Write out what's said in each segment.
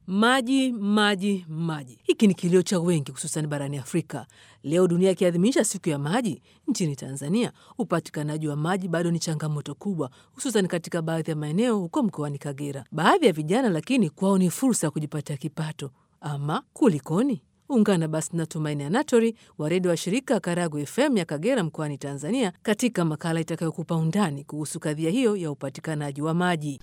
Maji, maji, maji. Hiki ni kilio cha wengi, hususan barani Afrika. Leo dunia ikiadhimisha siku ya maji, nchini Tanzania upatikanaji wa maji bado ni changamoto kubwa, hususan katika baadhi ya maeneo huko mkoani Kagera. Baadhi ya vijana lakini kwao ni fursa ya kujipatia kipato. Ama kulikoni? Ungana basi na Tumaini Anatori wa redio wa shirika Karagu FM ya Kagera mkoani Tanzania katika makala itakayokupa undani kuhusu kadhia hiyo ya upatikanaji wa maji.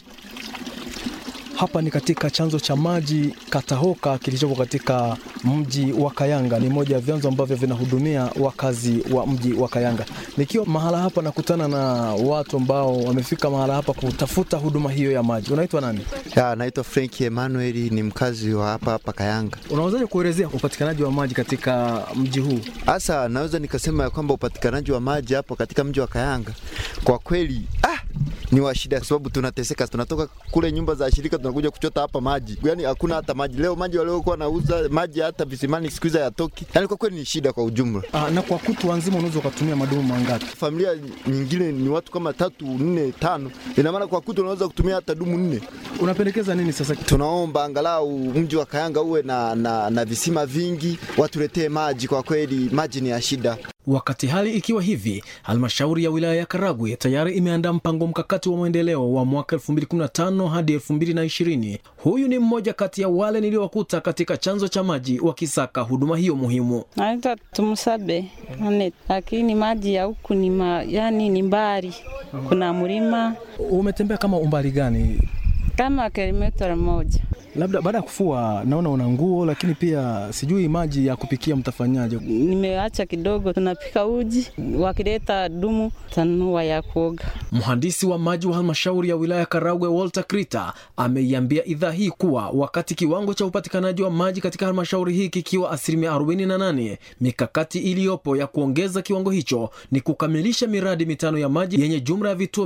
Hapa ni katika chanzo cha maji Katahoka kilichopo katika mji wa Kayanga. Ni moja ya vyanzo ambavyo vinahudumia wakazi wa mji wa Kayanga. Nikiwa mahala hapa nakutana na watu ambao wamefika mahala hapa kutafuta huduma hiyo ya maji. Unaitwa nani? Ya, naitwa Frank Emmanuel ni mkazi wa hapa hapa Kayanga. Unawezaje kuelezea upatikanaji wa maji katika mji huu? Hasa naweza nikasema ya kwamba upatikanaji wa maji hapo katika mji wa Kayanga kwa kweli ah, ni wa shida, sababu tunateseka. Tunatoka kule nyumba za shirika tunakuja kuchota hapa maji, yani hakuna hata maji. Leo maji waliokuwa nauza maji hata visimani siku hizi hayatoki, yani kwa kweli ni shida kwa ujumla. Ah, na kwa kutwa nzima unaweza ukatumia madumu mangapi? Familia nyingine ni watu kama tatu, nne, tano, ina maana kwa kutwa unaweza kutumia hata dumu nne. Unapendekeza nini sasa? Tunaomba angalau mji wa Kayanga uwe na, na, na visima vingi, watuletee maji. Kwa kweli maji ni ya shida. Wakati hali ikiwa hivi, halmashauri ya wilaya ya Karagwe tayari imeandaa mpango mkakati wa maendeleo wa mwaka 2015 hadi 2020. Huyu ni mmoja kati ya wale niliowakuta katika chanzo cha maji wakisaka huduma hiyo muhimu. Naitwa Tumusabe Anet, lakini maji ya huku ni ma, yani ni mbali, kuna mlima Umetembea kama umbali gani? kama kilomita moja. Labda baada ya kufua, naona una nguo, lakini pia sijui maji ya kupikia mtafanyaje? Nimeacha kidogo, tunapika uji, wakileta dumu tanua ya kuoga. Mhandisi wa maji wa halmashauri ya wilaya Karagwe Walter Krita ameiambia idhaa hii kuwa wakati kiwango cha upatikanaji wa maji katika halmashauri hii kikiwa asilimia 48, mikakati iliyopo ya kuongeza kiwango hicho ni kukamilisha miradi mitano ya maji yenye jumla ya vituo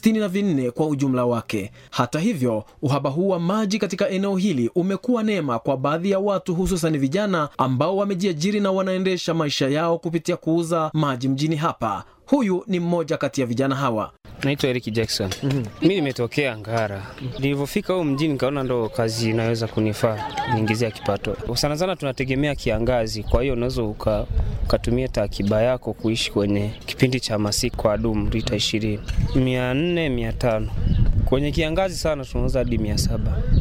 164 kwa ujumla wake. Hata hivyo, uhaba huu wa maji katika eneo hili umekuwa neema kwa baadhi ya watu, hususan vijana ambao wamejiajiri na wanaendesha maisha yao kupitia kuuza maji mjini hapa. Huyu ni mmoja kati ya vijana hawa. Naitwa Eric Jackson. Mi nimetokea Ngara. Nilivyofika huko mjini nikaona ndo kazi inaweza kunifaa niingizia kipato. Sana sana tunategemea kiangazi, kwa hiyo unaweza uka, ukatumia takiba yako kuishi kwenye kipindi cha masika kwa dumu lita ishirini mia nne mia tano kwenye kiangazi sana tunauza hadi mia saba